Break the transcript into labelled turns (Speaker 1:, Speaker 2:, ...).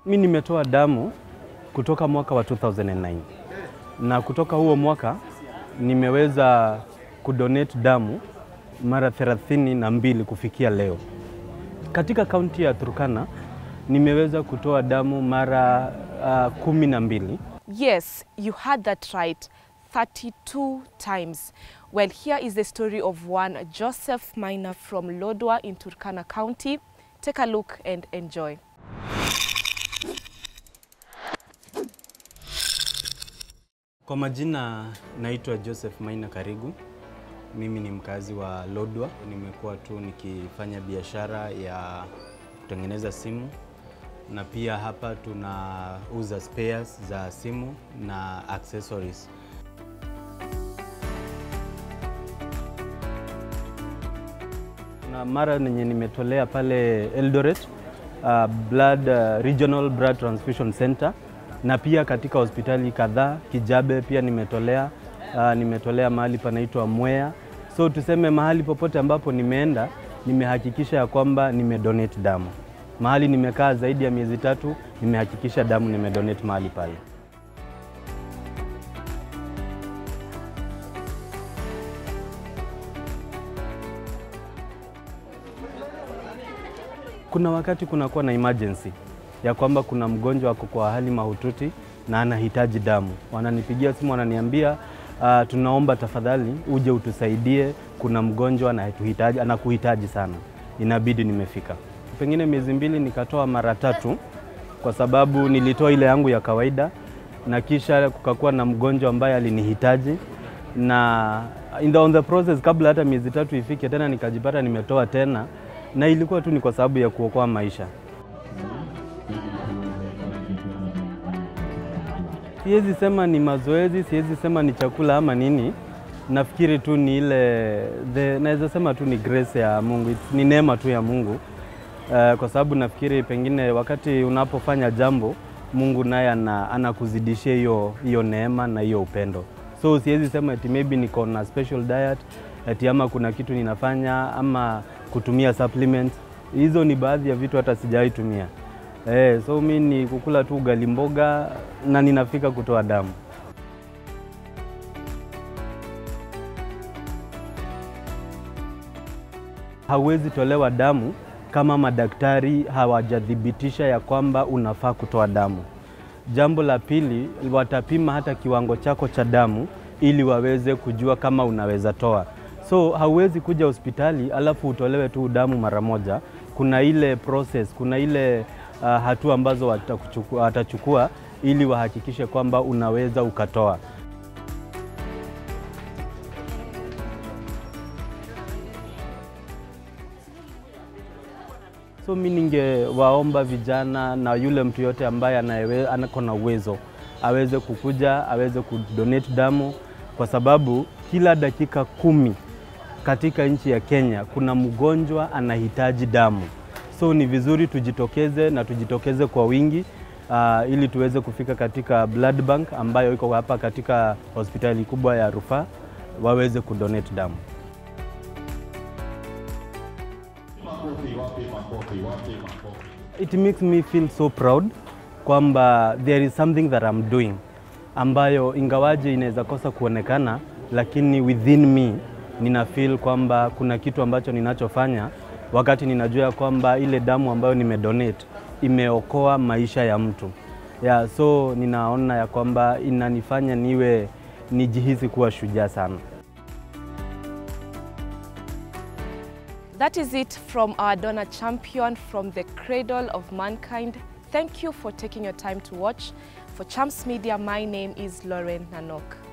Speaker 1: Mi nimetoa damu kutoka mwaka wa 2009 na kutoka huo mwaka nimeweza kudonate damu mara thelathini na mbili kufikia leo. Katika kaunti ya Turkana nimeweza kutoa damu mara uh, kumi na mbili.
Speaker 2: Yes, you had that right. 32 times. Well, here is the story of one Joseph Maina from Lodwa in Turkana County. Take a look and enjoy.
Speaker 1: Kwa majina naitwa Joseph Maina Karigu. Mimi ni mkazi wa Lodwa. Nimekuwa tu nikifanya biashara ya kutengeneza simu na pia hapa tunauza spares za simu na accessories. Na mara yenye nimetolea pale Eldoret uh, blood, uh, Regional Blood Transfusion Center na pia katika hospitali kadhaa Kijabe pia nimetolea uh, nimetolea mahali panaitwa Mwea. So tuseme mahali popote ambapo nimeenda nimehakikisha ya kwamba nimedonate damu. Mahali nimekaa zaidi ya miezi tatu nimehakikisha damu nimedonate mahali pale. Kuna wakati kunakuwa na emergency ya kwamba kuna mgonjwa ako kwa hali mahututi na anahitaji damu, wananipigia simu wananiambia, uh, tunaomba tafadhali uje utusaidie, kuna mgonjwa anatuhitaji, anakuhitaji sana. Inabidi nimefika. Pengine miezi mbili nikatoa mara tatu, kwa sababu nilitoa ile yangu ya kawaida na kisha kukakuwa na mgonjwa ambaye alinihitaji na in the, on the process, kabla hata miezi tatu ifike tena nikajipata nimetoa tena, na ilikuwa tu ni kwa sababu ya kuokoa maisha. Siwezi sema ni mazoezi, siwezi sema ni chakula ama nini. Nafikiri tu ni ile the, naweza sema tu ni grace ya Mungu, It's- ni neema tu ya Mungu uh, kwa sababu nafikiri pengine wakati unapofanya jambo Mungu naye ana, anakuzidishia hiyo hiyo neema na hiyo upendo. So siwezi sema eti maybe niko na special diet eti ama kuna kitu ninafanya ama kutumia supplements. Hizo ni baadhi ya vitu hata sijawahi tumia. Eh, so mi ni kukula tu ugali mboga na ninafika kutoa damu. Hauwezi tolewa damu kama madaktari hawajathibitisha ya kwamba unafaa kutoa damu. Jambo la pili, watapima hata kiwango chako cha damu ili waweze kujua kama unaweza toa. So hauwezi kuja hospitali alafu utolewe tu damu mara moja. Kuna ile process, kuna ile uh, hatua ambazo watakuchukua- watachukua ili wahakikishe kwamba unaweza ukatoa. So mi ningewaomba vijana na yule mtu yote ambaye anayewe- anako na uwezo aweze kukuja aweze kudonate damu, kwa sababu kila dakika kumi katika nchi ya Kenya kuna mgonjwa anahitaji damu. So ni vizuri tujitokeze na tujitokeze kwa wingi uh, ili tuweze kufika katika blood bank ambayo iko hapa katika hospitali kubwa ya rufaa waweze kudonate damu. It makes me feel so proud kwamba there is something that I'm doing ambayo ingawaje inaweza kosa kuonekana, lakini within me nina feel kwamba kuna kitu ambacho ninachofanya wakati ninajua ya kwamba ile damu ambayo nimedonate imeokoa maisha ya mtu. Yeah, so ninaona ya kwamba inanifanya niwe nijihisi kuwa shujaa sana.
Speaker 2: That is it from our donor champion from the cradle of mankind. Thank you for taking your time to watch. For Champs Media, my name is Lauren Nanok.